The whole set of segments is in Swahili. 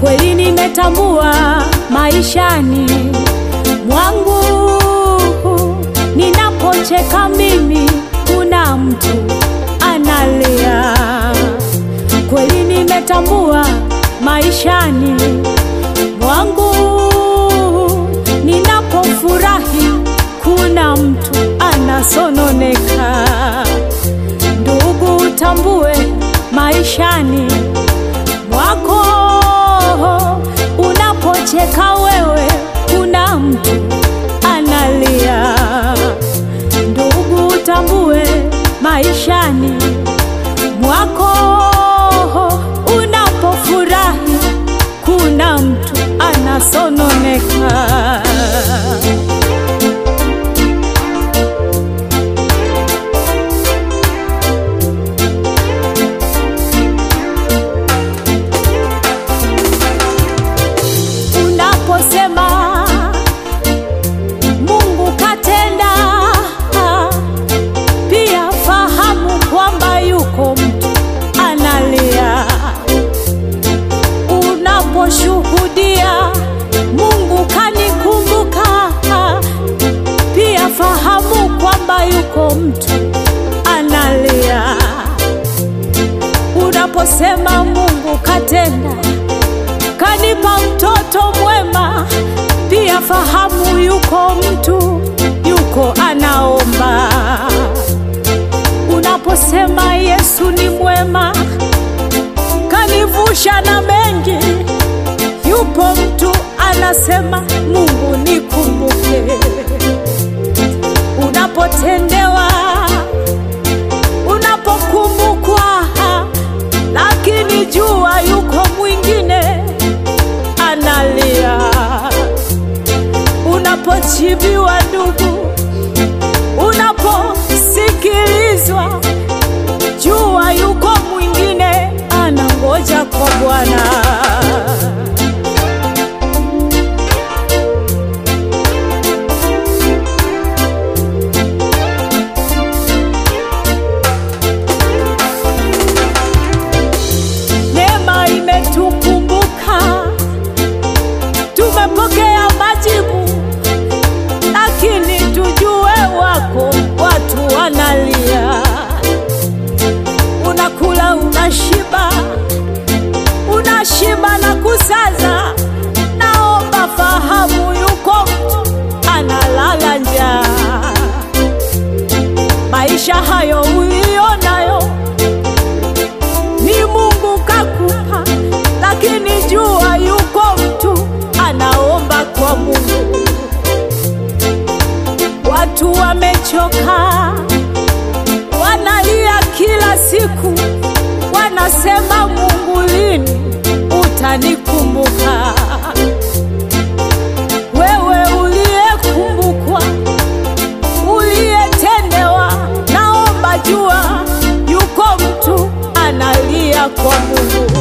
Kweli nimetambua maishani mwangu, ninapocheka mimi, kuna mtu analia. Kweli nimetambua maishani mwangu, ninapofurahi, kuna mtu anasononeka. Ndugu, utambue maishani mwako, unapocheka wewe, kuna mtu analia. Ndugu, utambue maishani mwako, unapofurahi, kuna mtu anasononeka. Unaposema Mungu katenda, pia fahamu kwamba yuko mtu analia. Unaposhuhudia Mungu kanikumbuka, pia fahamu kwamba yuko mtu analia. Unaposema Mungu katenda kanipa mtoto mwema, pia fahamu yuko mtu yuko anaomba. Unaposema Yesu ni mwema, kanivusha na mengi, yupo mtu anasema Mungu nikumbuke. Unapotendewa, unapokumbukwa, lakini jua yuko mwingine analia. Unapochibiwa ndugu, unaposikilizwa, jua yuko mwingine anangoja kwa Bwana. Neema imetukumbuka, tumepokea majibu, lakini tujue wako watu wanalia. Unakula, unashiba, unashiba na kusaza. Naomba fahamu, yuko mtu analala njaa. Maisha hayo ulionayo ni Mungu kakupa, lakini jua yuko mtu anaomba kwa Mungu. Watu wamechoka, wanalia kila siku, wanasema Mungu, lini utanikumbuka? Wewe uliyekumbukwa, uliyetendewa, naomba jua yuko mtu analia kwa Mungu.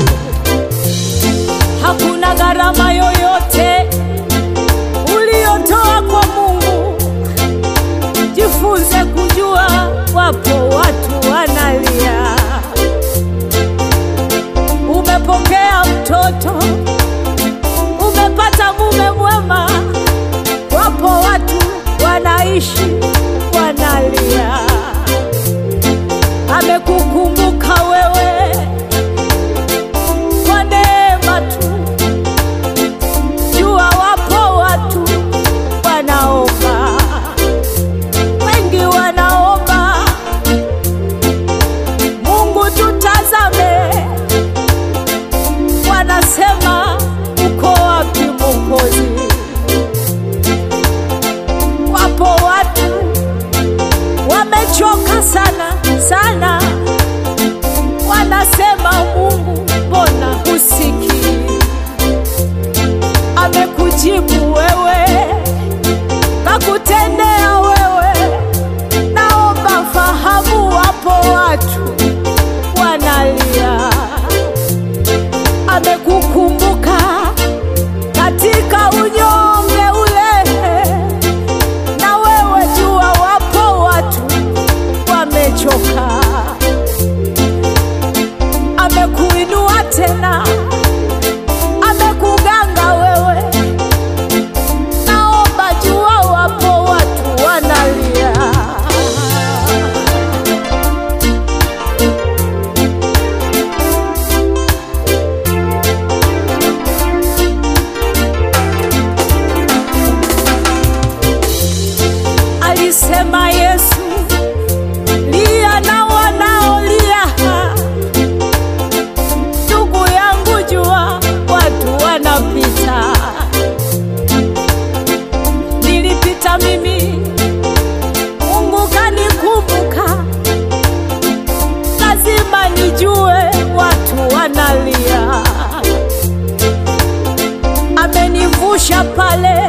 Hakuna gharama yoyote uliyotoa kwa Mungu. Jifunze kujua wapo watu wanalia. Umepokea mtoto, Sema Yesu, lia na wanaolia. Ndugu yangu, jua watu wanapita, nilipita mimi, Mungu kanikumbuka. Lazima nijue watu wanalia, amenivusha pale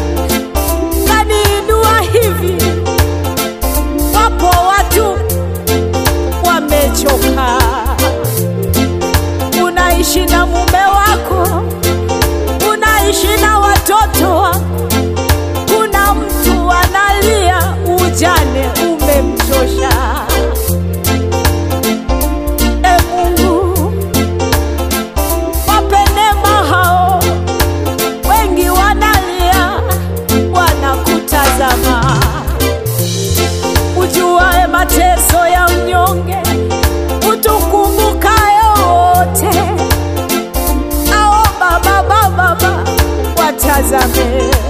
kaniinua hivi. Wapo watu wamechoka, unaishi na mume wako, unaishi na watoto wako, kuna mtu analia, ujane umemchosha. E Mungu, wape neema hao, wengi wanalia, wanakutazama. Ujuae mateso ya mnyonge, utukumbukaye wote. Ao Baba, Baba, Baba, watazame